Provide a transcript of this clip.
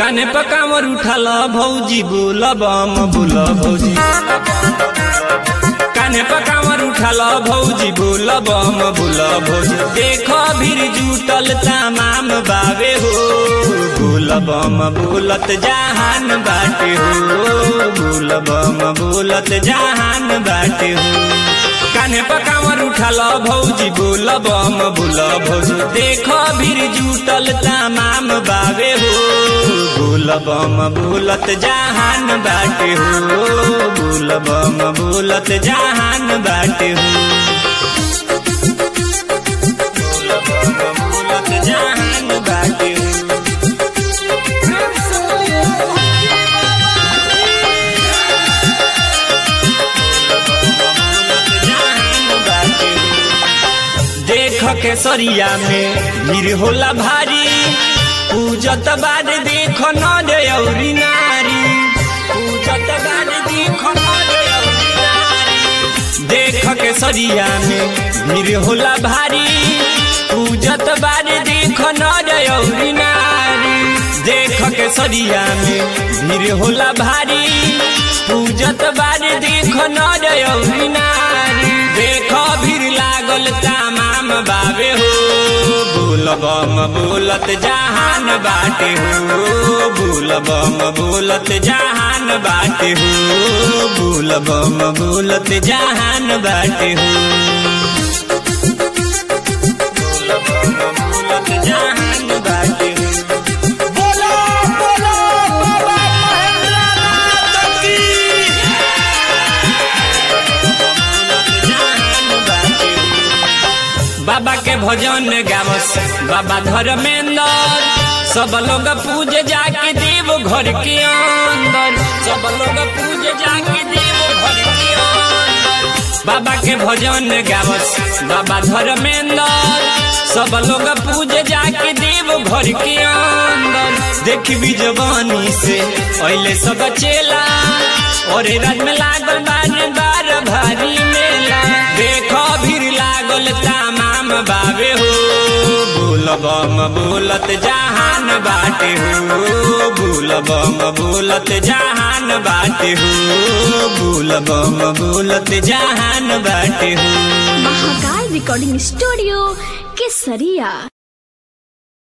काने पकामर उठाल भौजी बोल बम बोल भौजी काने पकामर उठाल भौजी बोल बम बोल भौजी देख भीर जुटल तमाम बावे हो बोल बम बोलत जहान बाटे हो बोल बम बोलत जहान बाटे हो काने पकामर उठाल भौजी बोल बम बोल भौजी देख भीर जुटल तमाम बावे हो बोल बम बोलत जहान बाटे हो बोल बम बोलत जहान बाटे हो बोल बम बोलत जहान बाटे हो देख के सरिया में भीड़ होला भारी पूजत बाद देख न रे औरी नारी पूजत बाद देख न रे औरी नारी देख के सरिया में भीड़ होला भारी पूजत बाद देख न रे औरी नारी देख के सरिया में भीड़ होला भारी पूजत बाद देख न रे औरी नारी देख भीड़ लागल तमाम बाबे हो बोल बम बोलत जहान बाटे हो बोल बम बोलत जहान बाटे हो बोल बम बोलत जहान बाटे हो बोल बम बोलत जहान बाटे हो बोलो बोलो बाबा महेंद्रनाथ की बाबा के भजन गावस बाबा धर्मेंद्र सब लोग पूज जाके देव घर के अंदर सब लोग पूज जाके देव घर के अंदर बाबा के भजन गावस बाबा धर्मेंद्र सब लोग पूज जाके देव घर के अंदर देखबी जवानी से पहले सब चेला और रात में लागल बार बार भारी मेला देखो भीड़ लागल तमाम बाबे हो बोल बम बोलत जहान बाटे हो बोल बम बोलत जहान बाटे हो बोल बम बोलत जहान बाटे हो महाकाल रिकॉर्डिंग स्टूडियो केसरिया